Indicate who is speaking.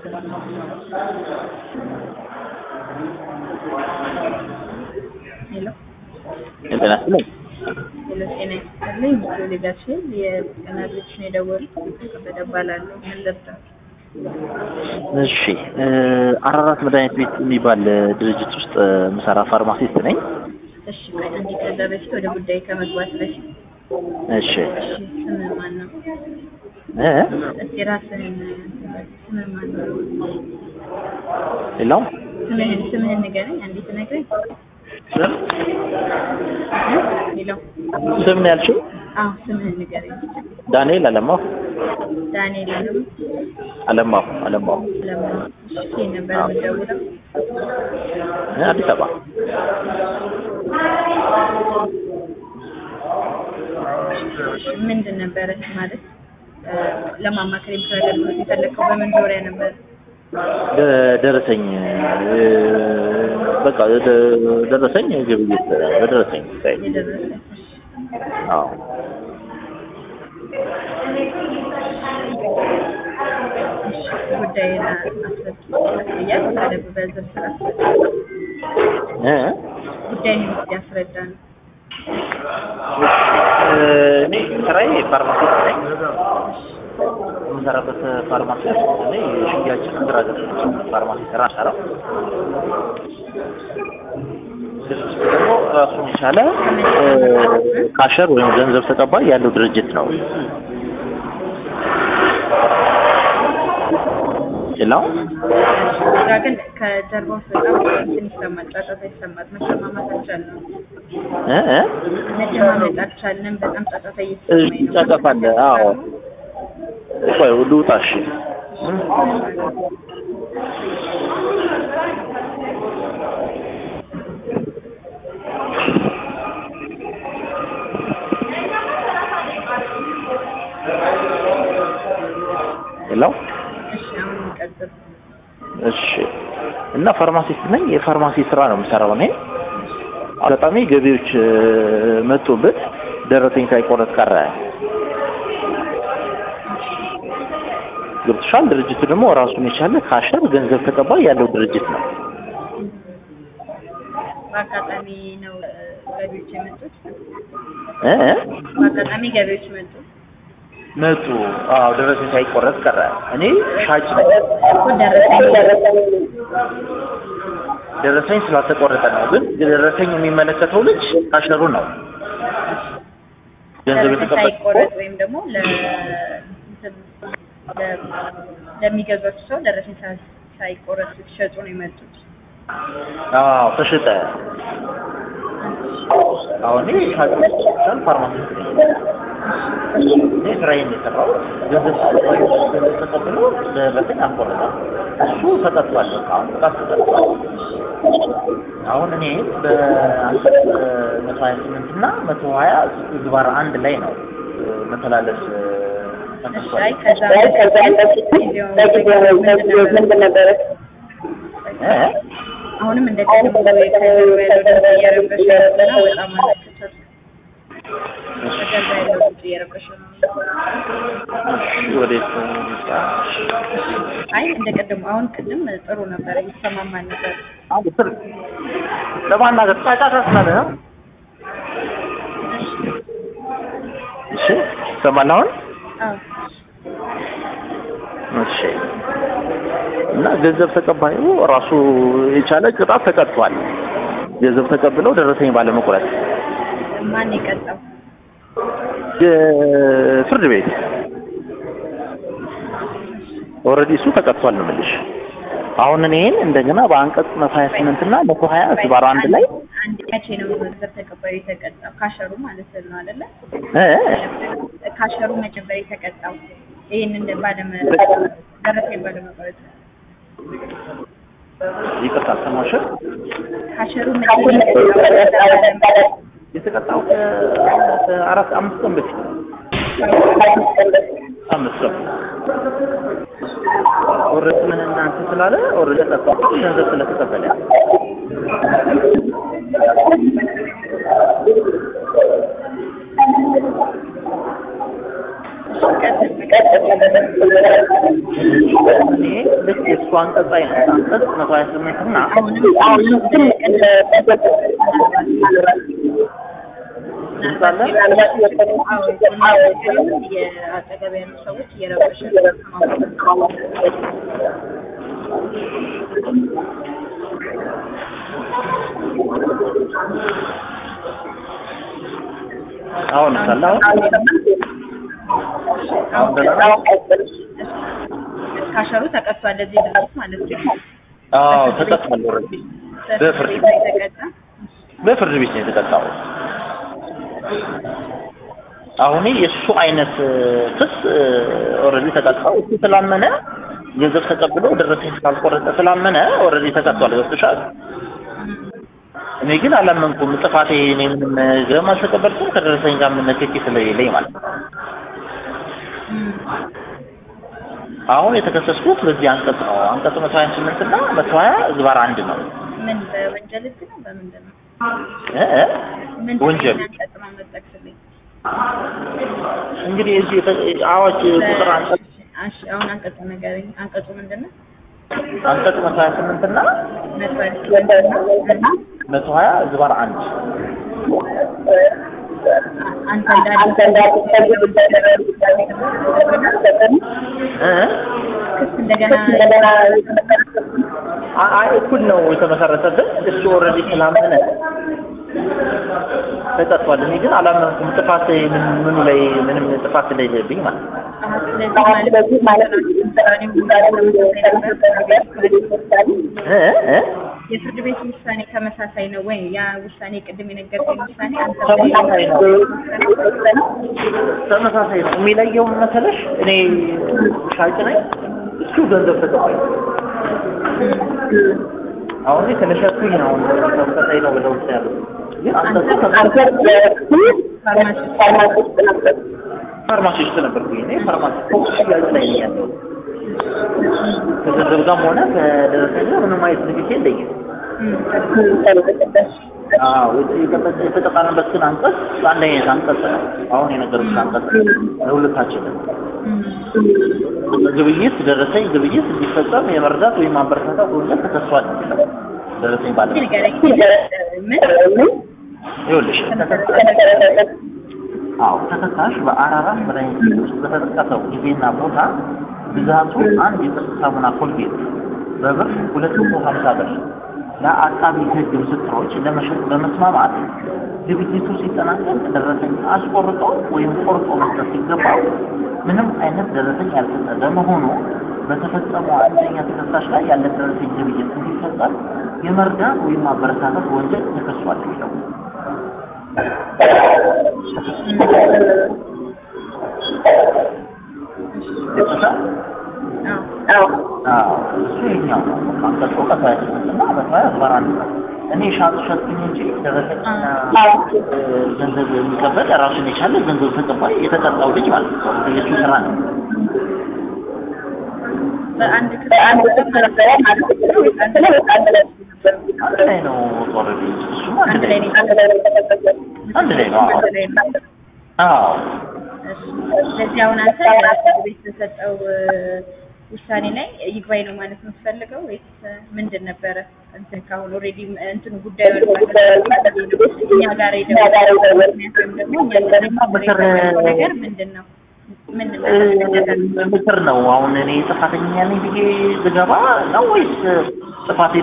Speaker 1: ሄሎ
Speaker 2: ጤና ይስጥልኝ።
Speaker 1: ሄሎ ጤና ይስጥልኝ። ሌጋችን የጤና ልጅ ነው የደወሉት። ከበደ እባላለሁ። ምን ልርዳው?
Speaker 2: እሺ እ አራራት መድኃኒት ቤት የሚባል ድርጅት ውስጥ ምሰራ ፋርማሲስት ነኝ።
Speaker 1: እሺ ቆይ አንዴ ከዛ በፊት ወደ ጉዳይ ከመግባት በፊት
Speaker 2: እሺ
Speaker 1: እሺ ስምህ ማን ነው?
Speaker 2: እ
Speaker 1: እስኪ ራስህን ስምህ ማን ነው?
Speaker 2: ሌላው
Speaker 1: ስምህን ስምህን ንገረኝ። አንዴ ትነግረኝ?
Speaker 2: ስም
Speaker 1: ሄሎ
Speaker 2: ስም ነው ያልሽው?
Speaker 1: አዎ ስምህን ንገረኝ።
Speaker 2: ዳንኤል አለማው
Speaker 1: ዳንኤል አለም
Speaker 2: አለማው አለማው
Speaker 1: ለማ እሺ ከየት ነበር የምትደውለው?
Speaker 2: እ አዲስ አበባ
Speaker 1: ምንድን ነበረ ማለት እ ለማማከር የምትፈልገው የፈለግከው በምን ዙሪያ ነበር?
Speaker 2: ደ- ደረሰኝ እ በቃ ደ- ደረሰኝ ግብይት በደረሰኝ ጉዳይ
Speaker 1: የደረሰ
Speaker 2: አዎ
Speaker 1: ጉዳይን አስረዳኛል። በደንብ በዝርዝር አስረዳ።
Speaker 2: እ
Speaker 1: ጉዳይን ያስረዳ ነው።
Speaker 2: እ እኔ ስራዬ ፋርማሲስት ነኝ። የምሰራበት ፋርማሲ እኔ የሽያጭ ግራ ፋርማሲ ስራ ሰራው ደግሞ ራሱን የቻለ እ ካሸር ወይም ገንዘብ ተቀባይ ያለው ድርጅት ነው። ሌላው
Speaker 1: እዛ ግን ከጀርባው በጣም እንትን ይሰማል፣ ጫጫታ ይሰማል። መሰማማት አልቻልንም።
Speaker 2: እ እ
Speaker 1: መደማመጥ አልቻልንም። በጣም ጫጫታ እየተሰማኝ ነው።
Speaker 2: ጫጫታ አለ። አዎ ቆይ ልውጣ። እሺ ሌላው
Speaker 1: እሺ አሁን እንቀጥል።
Speaker 2: እሺ እና ፋርማሲስት ነኝ። የፋርማሲ ስራ ነው የምሰራው እኔ። አጋጣሚ ገቢዎች እ መጡበት ደረሰኝ ሳይቆረጥ ቀረ። ገብቶሻል? ድርጅቱ ደግሞ ራሱን የቻለ ካሸር ገንዘብ ተቀባይ ያለው ድርጅት ነው።
Speaker 1: በአጋጣሚ ነው እ ገቢዎች የመጡት።
Speaker 2: እ እ
Speaker 1: በአጋጣሚ ገቢዎች መጡ።
Speaker 2: መጡ። አዎ ደረሰኝ ሳይቆረጥ ቀረ። እኔ ሻጭ ነኝ።
Speaker 1: እኮ ደረሰኝ
Speaker 2: ደረሰኝ ስላልተቆረጠ ነው። ግን ደረሰኝ የሚመለከተው ልጅ ካሸሩ ነው። ገንዘብ
Speaker 1: ደረሰኝ
Speaker 2: የተቀበል
Speaker 1: ሳይቆረጥ ወይም ደግሞ ለ እንትን ለ- ለሚገዟቸው ሰው ደረሰኝ ሳ- ሳይቆረጥ ሲሸጡ ነው የመጡት።
Speaker 2: አዎ ተሸጠ። አሁን እኔ ሻጭ ነኝ፣ ፋርማሲስት ነኝ። እኔ ስራዬን የሰራው ገንዘብ ተቀባዩ ገንዘብ ተቀብሎ ደረሰኝ አልቆረጠም። እሱ ተቀጥቷል። በቃ አሁን ቅጣት ተቀጥቷል። አሁን እኔ በአንቀጽ መቶ ሀያ ስምንት እና መቶ ሀያ ግባር አንድ ላይ ነው እ መተላለፍ እ
Speaker 1: እሺ
Speaker 2: ተከሷል።
Speaker 1: አይ ከዛ በፊት ጊዜው ምንድን ነበረ?
Speaker 2: እ?
Speaker 1: አሁንም እንደ ቀድሞ ከጀርባ ያለው ድምፅ እየረበሸ ነው። ወጣ ማለት ከቻልክ ከጀርባ ያለው ድምፅ እየረበሸ ነው።
Speaker 2: ወዴት ይምጣ?
Speaker 1: አይ እንደ ቀድሞ አሁን ቅድም ጥሩ ነበረ፣ ይሰማማል ነበር።
Speaker 2: አሁን ስር ለማናገር ጫጫታ ስላለ ነው። እሺ ይሰማል አሁን?
Speaker 1: አዎ
Speaker 2: እሺ እና ገንዘብ ተቀባዩ ራሱ የቻለ ቅጣት ተቀጥቷል። ገንዘብ ተቀብለው ደረሰኝ ባለመቁረጥ
Speaker 1: ማን የቀጣው?
Speaker 2: ፍርድ ቤት ኦልሬዲ እሱ ተቀጥቷል ነው የምልሽ። አሁን እኔን እንደገና በአንቀጽ መቶ ሀያ ስምንት እና መቶ ሀያ ዝባር አንድ ላይ
Speaker 1: አንድ መቼ ነው ገንዘብ ተቀባዩ የተቀጣው? ካሸሩ ማለት ነው አይደለ?
Speaker 2: እ
Speaker 1: ካሸሩ መቼ ነበር የተቀጣው? ይህንን ባለመ ደረሰኝ ባለመቁረጥ
Speaker 2: ይቅርታ አልሰማሽም?
Speaker 1: ካሸሩ መቼ ነው የተቀጣው?
Speaker 2: የተቀጣው ከአራት አምስት ቀን በፊት አምስት ቀን ኦልሬዲ ምን እናንተ ስላለ ኦልሬዲ ተቀጣ ገንዘብ ስለተቀበለ እኔ ልክ የሱ አንቀጽ አይነት አንቀጽ መቶ ሀያ ስምንት እና
Speaker 1: አሁንም የአጠገብ ያሉ ሰዎች እየረበሸ
Speaker 2: አሁን ሳለ አሁን አሁን ደህና ነው?
Speaker 1: ካሸሩ ተቀጥቷል። እዚህ ድረስ ማለት ነው።
Speaker 2: አዎ ተቀጥቷል። ኦልሬዲ በፍርድ
Speaker 1: ቤት ነው የተቀጣ።
Speaker 2: በፍርድ ቤት ነው የተቀጣው። አሁን የእሱ አይነት ክስ ኦልሬዲ ተቀጣው። እሱ ስላመነ ገንዘብ ተቀብሎ ደረሰኝ ስላልቆረጠ ስላመነ ኦልሬዲ ተቀጥቷል። ገብቶሻል? እኔ ግን አላመንኩም። ጥፋቴ እኔ ምንም ገንዘብ አልተቀበልኩም ከደረሰኝ ጋር ምን ንክኪ ስለሌለኝ ማለት ነው። አሁን የተከሰስኩት በዚህ አንቀጽ ነው። አንቀጽ መቶ ሀያ ስምንት እና መቶ ሀያ ዝባር አንድ ነው።
Speaker 1: ምን በወንጀል ህግ ነው በምንድን ነው?
Speaker 2: እ እ
Speaker 1: ምን
Speaker 2: ወንጀል
Speaker 1: አንቀጽ ነው የምትጠቅስልኝ?
Speaker 2: እንግዲህ እዚህ የተ- አዋጅ ቁጥር አንቀጽ
Speaker 1: እሺ፣ አሁን አንቀጹ ንገረኝ። አንቀጹ ምንድን ነው?
Speaker 2: አንቀጽ መቶ ሀያ ስምንት እና
Speaker 1: መቶ ሀያ ስምንት እና
Speaker 2: መቶ ሀያ ዝባር አንድ
Speaker 1: አንተ
Speaker 2: እ እ
Speaker 1: ክስ እንደገና
Speaker 2: አ- አይ እኩል ነው የተመሰረተበት። እሱ ኦልሬዲ ስላመነ ተቀጥቷል። እኔ ግን አላመንኩም። ጥፋት ምን- ምኑ ላይ ምንም ጥፋት ስለሌለብኝ ማለት ነው።
Speaker 1: ስለዚህ ማለት
Speaker 2: እ እ
Speaker 1: የፍርድ ቤት ውሳኔ ተመሳሳይ ነው ወይ? ያ ውሳኔ ቅድም የነገርከኝ ውሳኔ አንተ
Speaker 2: ተመሳሳይ ነው። ተመሳሳይ ነው። የሚለየው ምን መሰለሽ? እኔ ሻጭ ነኝ፣ እሱ ገንዘብ ተቀባይ ነው። አሁን እኔ ስለሸጥኩኝ ነው አሁን ተመሳሳይ ነው ብለው ውስጥ ያሉት። ግን አንተ እኮ ተመሳሳይ ፋርማሲ ውስጥ ነበርኩኝ። እኔ ፋርማሲ ፎቅ ሽያጭ ላይ ነኝ ያለው። ከገንዘብ ጋርም ሆነ ከደረሰኝ ጋር ምንም አይነት ንግድ የለኝም። አዎ የተ- የተጠቃንበት ግን አንቀጽ አንድ አይነት አንቀጽ ነው። አሁን የነገርኩሽ አንቀጽ ለሁለታችንም ግብይት ደረሰኝ ግብይት እንዲፈጸም የመርዳት ወይም ማበረታታት ወንጀል ተከሷል የሚለው ደረሰኝ ባለ
Speaker 1: ንገረኝ። ምን
Speaker 2: ይኸውልሽ አዎ ተከሳሽ በአራራት መድኃኒት ቤት ውስጥ በተጠቀሰው ጊዜና ቦታ ብዛቱ አንድ የጥርስ ሳሙና ኮልጌት በብር ሁለት መቶ ሀምሳ ብር ለአቃቢ ሕግ ምስክሮች ለመሸጥ በመስማማት ግብይቱ ሲጠናቀቅ ደረሰኝ አስቆርጦ ወይም ቆርጦ መስጠት ሲገባው ምንም አይነት ደረሰኝ ያልሰጠ በመሆኑ በተፈጸመው አንደኛ ተከሳሽ ላይ ያለ ደረሰኝ ግብይት እንዲፈጸም የመርዳት ወይም ማበረታታት ወንጀል ተከሷል የሚለው ይጠቅሳል። አዎ እሱ የኛው ነው። አንቀጹ ከሀያ ስምንት እና መቶ ሀያ አስራ አንድ ነው። እኔ ሻጡ ሸጥኩኝ እንጂ ደረሰኝና ገንዘብ የሚቀበል ራሱን የቻለ ገንዘብ ተቀባይ የተቀጣው ልጅ ማለት ነው። የእሱ ስራ ነው።
Speaker 1: በአንድ ክስ ማለት ነው ወይስ አንድ ላይ
Speaker 2: አንድ ላይ ነው ኦልሬዲ እሱም አንድ
Speaker 1: አንድ
Speaker 2: ላይ
Speaker 1: ላይ
Speaker 2: ነው።
Speaker 1: ነው
Speaker 2: አንድ ላይ ነው። አዎ
Speaker 1: አንድ ላይ ነው።
Speaker 2: አዎ
Speaker 1: እሺ። ስለዚህ አሁን አንተ ፍርድ ቤት በሰጠው ውሳኔ ላይ ይግባኝ ነው ማለት ነው የምትፈልገው ወይስ ምንድን ነበረ? እንትን ካሁን ኦልሬዲ እንትን ጉዳዩ እኛ ጋር የደወለው ምክንያት ወይም ደግሞ እኛ ጋር
Speaker 2: ምክር
Speaker 1: የደወለው ነገር ምንድን ነው? ምን
Speaker 2: ምክር ነው። አሁን እኔ ጥፋተኛ ነኝ ብዬ ልገባ ነው ወይስ ጥፋቴ